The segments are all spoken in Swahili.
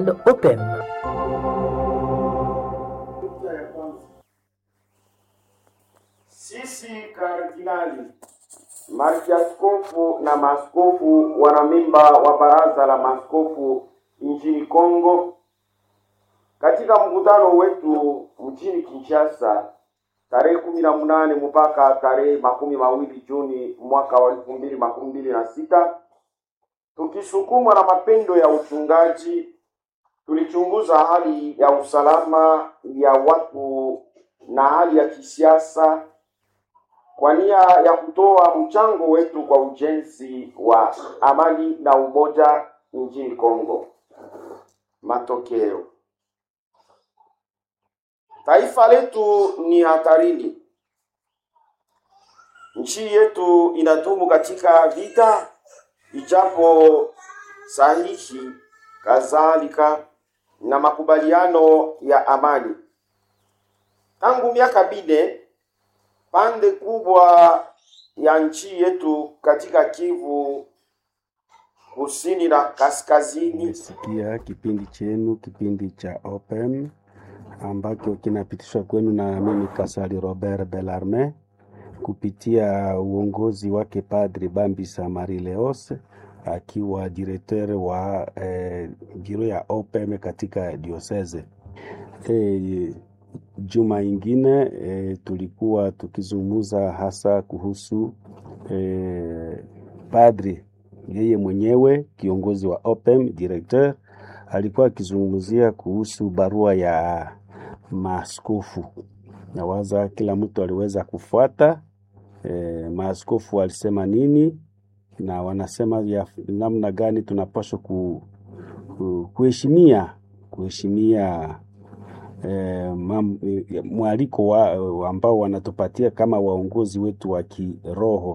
Open. Sisi kardinali, mariaskofu na maaskofu wanamemba wa baraza la maaskofu nchini Kongo, katika mkutano wetu mjini Kinshasa tarehe kumi na munane mpaka tarehe makumi mawili Juni mwaka wa elfu mbili makumi mbili na sita tukisukumwa na mapendo ya uchungaji, tulichunguza hali ya usalama ya watu na hali ya kisiasa kwa nia ya kutoa mchango wetu kwa ujenzi wa amani na umoja nchini Kongo. Matokeo, taifa letu ni hatarini. Nchi yetu inadumu katika vita, ijapo sahihi kadhalika na makubaliano ya amani. Tangu miaka bine pande kubwa ya nchi yetu katika Kivu kusini na kaskazini Nimesikia kipindi chenu, kipindi cha Open ambacho kinapitishwa kwenu na mimi Kasali Robert Bellarme kupitia uongozi wake Padri Bambisa Marie Leos akiwa directeur wa eh, biro ya OPM katika diocese. Eh, juma ingine eh, tulikuwa tukizungumza hasa kuhusu eh, padri yeye mwenyewe kiongozi wa OPM directeur alikuwa akizungumzia kuhusu barua ya maaskofu. Nawaza kila mtu aliweza kufuata e, maaskofu walisema nini na wanasema ya namna gani tunapaswa ku, ku, kuheshimia kuheshimia e, mam, e, mwaliko wa, wa ambao wanatupatia kama waongozi wetu wa kiroho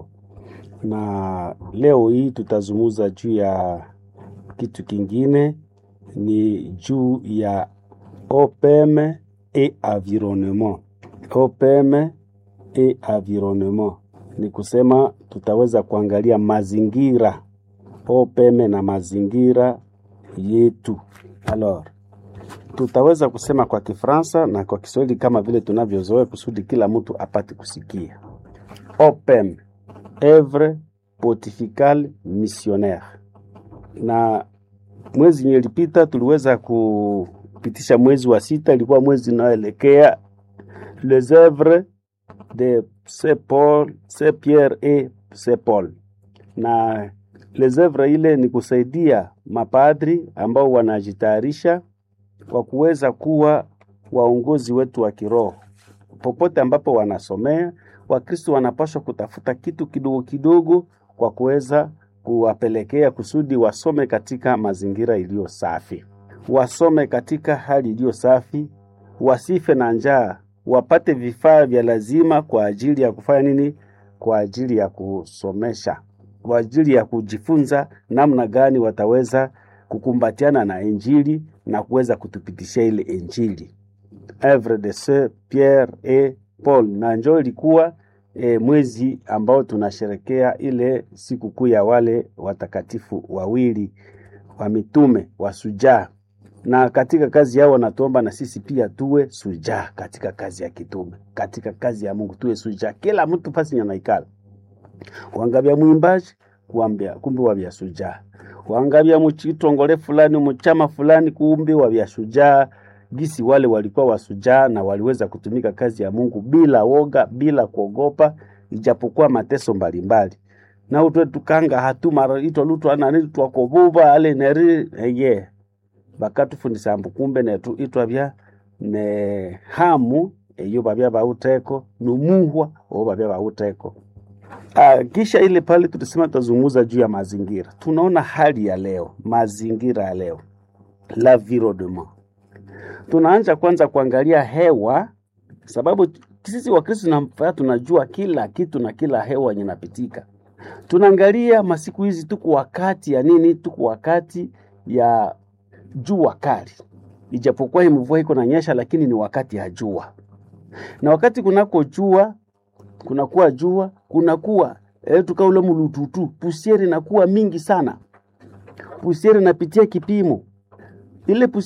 na leo hii tutazungumza juu ya kitu kingine, ni juu ya OPM et environnement. OPM et environnement ni kusema tutaweza kuangalia mazingira, OPM na mazingira yetu. Alors, tutaweza kusema kwa Kifaransa na kwa Kiswahili kama vile tunavyozoea kusudi kila mtu apate kusikia. OPM Evre Pontificale Missionnaire. Na mwezi yenye ilipita tuliweza kupitisha mwezi wa sita, ilikuwa mwezi unaoelekea les oeuvres de Saint Paul, Saint Pierre et Saint Paul. Na les oeuvres ile ni kusaidia mapadri ambao wanajitayarisha kwa kuweza kuwa waongozi wetu wa kiroho popote ambapo wanasomea Wakristo wanapaswa kutafuta kitu kidogo kidogo kwa kuweza kuwapelekea kusudi wasome katika mazingira iliyo safi, wasome katika hali iliyo safi, wasife na njaa, wapate vifaa vya lazima kwa ajili ya kufanya nini? Kwa ajili ya kusomesha, kwa ajili ya kujifunza namna gani wataweza kukumbatiana na Injili na kuweza kutupitishia ile Injili. Evre de Saint Pierre et Paul na njo ilikuwa e, mwezi ambao tunasherekea ile sikukuu ya wale watakatifu wawili wa mitume wa sujaa, na katika kazi yao wanatuomba na sisi pia tuwe sujaa katika kazi ya kitume, katika kazi ya Mungu tuwe sujaa, kila mtu pasi nyanaikala wangabya mwimbaji kuambia kumbe wabya sujaa, wangabya muchitongole fulani muchama fulani kumbe wabya sujaa gisi wale walikuwa wasujaa na waliweza kutumika kazi ya Mungu bila woga, bila kuogopa, ijapokuwa mateso mbalimbali na utwe tukanga hatu mara ito lutu anani twakobuba ale neri eye bakatufundisa ambu kumbe netu itwa bya ne hamu eyo babya bauteko numuhwa o babya bauteko Ah, kisha ile pale tulisema tutazungumza juu ya mazingira. Tunaona hali ya leo, mazingira ya leo, l'environnement tunaanza kwanza kuangalia hewa, sababu sisi Wakristo tunafaa tunajua kila kitu na kila hewa yenye inapitika. Tunaangalia masiku hizi, tuko wakati ya nini? Tuko wakati ya jua kali, ijapokuwa hii mvua iko nanyesha, lakini ni wakati ya jua, na wakati kunako jua kunakuwa jua kunakuwa eh, tukaule mulututu pusieri inakuwa mingi sana, pusieri inapitia kipimo ile